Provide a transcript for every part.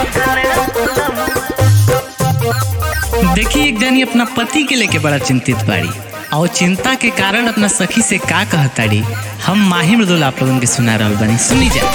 देखी एक जनी अपना पति के लेके बड़ा चिंतित बाड़ी और चिंता के कारण अपना सखी से का कहताड़ी हम माही मृदुल आप लोगन के सुना रहल बानी सुनी जा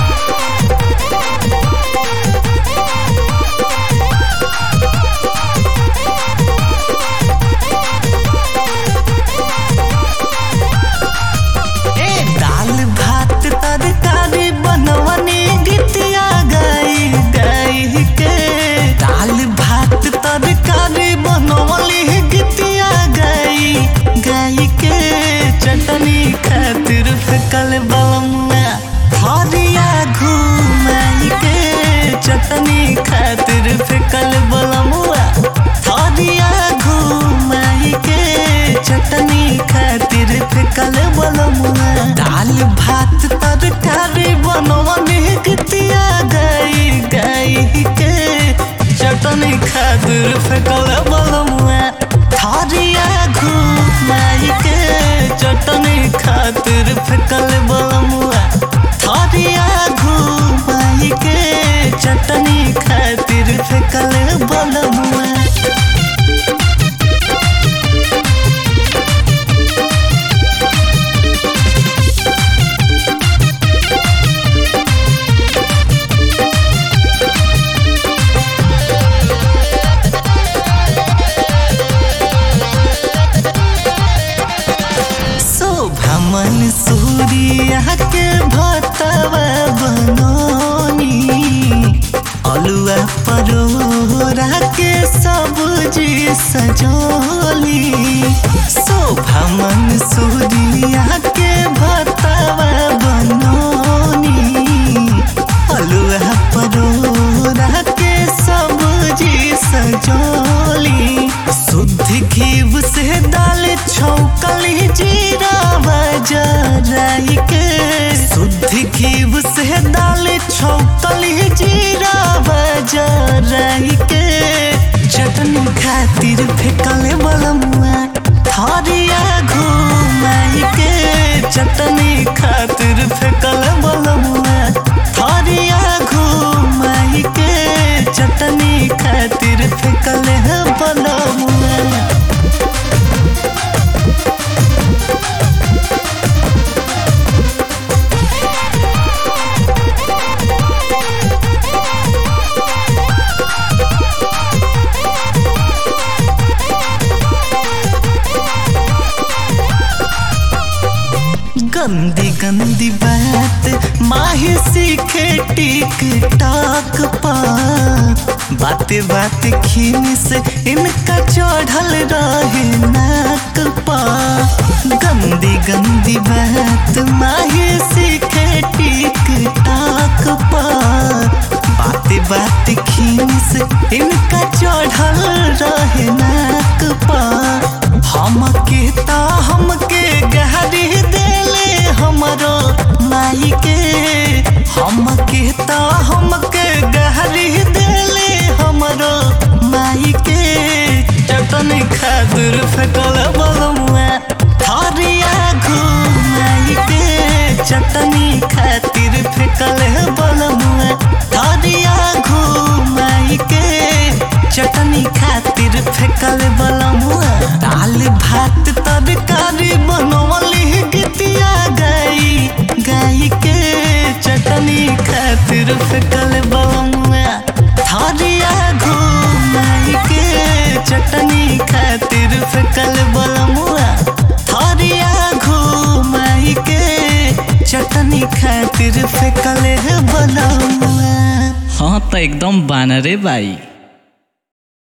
ए दाल भात तरकारी बनवनी गीतिया गाई गाई के दाल भात तरकारी बनवली गीतिया गाई गाई के चटनी खातिर फेकल बलमुआ हरिया घुमाई के चटनी खातिर फेकल बलमुआ हरिया घुमाई के चटनी खातिर फेकल बलमुआ दाल भात तरकारी बनवनी गीतिया गाई गाई के चटनी खातिर फेकल बलमुआ थारिया घुमाई के चटनी खातिर फेकल बलमुआ थारिया घुमाई के चटनी खातिर फेकल बलमुआ शोभमन सूर्या के भतवा बनोनी अलुआ परोरा के सब्जी सजोली शोभमन सूर्या के भतवा बनोनी अलुआ परोरा के सब्जी सजोली शुद्ध घीव से दाल छौकली जीरा बजराई के शुद्ध घीव से दाल छौकली जीरा बजराई के चटनी खातिर फेकल बलमुआ थरिया घुमाई के चटनी खातिर फेकल बलमुआ थरिया घुमाई के चटनी खातिर फेकल है बलमुआ गंदी गंदी बात माही सीखे टिक टाक पा बात बात खीन से इनका चढ़ल रहे नाक पा गंदी गंदी बात माही सीखे टिक टाक पा बात बात खीन से इनका चढ़ल रहे नाक पा हमके ता हमके गहरी देले हमरो माई के हमके ता हमके गहरी देले हमरो माई के चटनी खातिर फेकल बलमुआ थारिया घुमाई के चटनी खातिर फेकल बलमुआ थारिया घुमाई के चटनी खातिर फेकल बलमुआ दाल भात तरकारी बनवली गीतिया गाई गाई के चटनी खातिर फेकल बलमुआ थारिया घुमाई के चटनी खातिर फेकल बलमुआ थारिया घुमाई के चटनी खातिर फेकल बलमुआ हाँ तो एकदम बानरे बाई